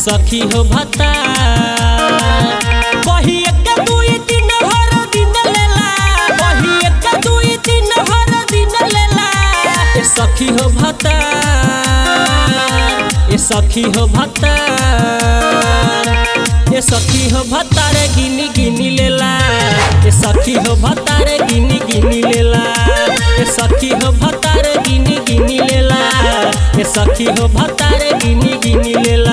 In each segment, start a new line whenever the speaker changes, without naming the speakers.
सखी हो भता बही एक दुई तीन भर दिन लेला बही एक दुई तीन भर दिन लेला ए सखी हो भता ए सखी हो भता ए सखी हो भता रे गिनी गिनी लेला ए सखी हो भता रे गिनी गिनी लेला ए सखी हो भता रे गिनी गिनी लेला ए सखी हो भता रे गिनी गिनी लेला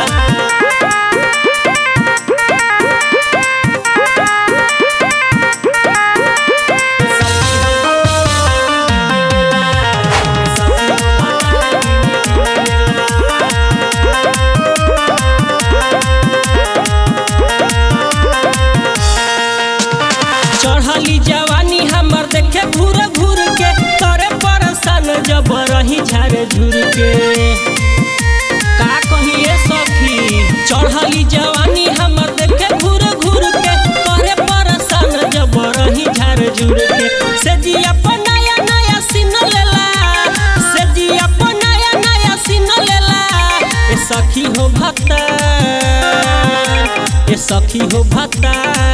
चढ़ली जवानी हमर देखे घूर घूर के करे परसन जब रही झारे झूर के का कहिए सखी चढ़ली जवानी हमर देखे घूर घूर के करे परसन जब रही झारे झूर के से जी अपन नया नया सीन लेला से जी अपन नया नया सीन लेला ए सखी हो भक्ता ए सखी हो भक्ता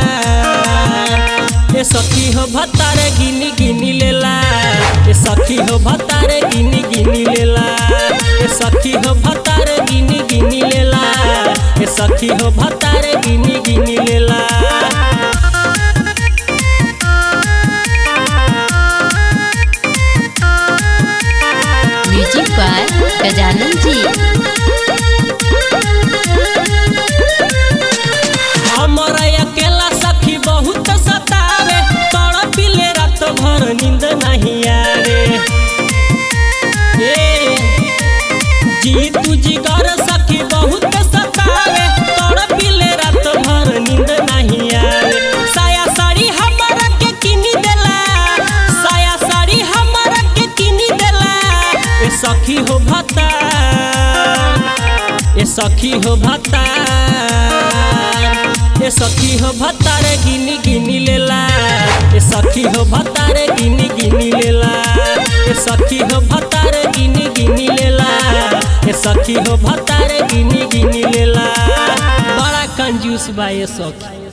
ए सखी हो भतारे गिनी गिनी लेला ए सखी हो भतारे गिनी गिनी लेला ए सखी हो भतारे गिनी गिनी लेला ए सखी हो भतारे गिनी गिनी लेला
म्यूजिक बाय गजानन जी
हमर अकेला सखी बहुत सतावे तोड़ पिले रात भर नींद नहीं आवे ए जी तू जिगर सखी बहुत सतावे तोड़ पिले रात भर नींद नहीं आवे साया साड़ी हमरा के किनी देला साया साड़ी हमरा के किनी देला ए सखी हो भता ए सखी हो भता ए सखी हो भतारे गिनी गिनी लेला ए सखी हो भतारे गिनी गिनी लेला ए सखी हो भतारे गिनी गिनी लेला ए सखी हो भतारे गिनी गिनी लेला बड़ा कंजूस बा ए सखी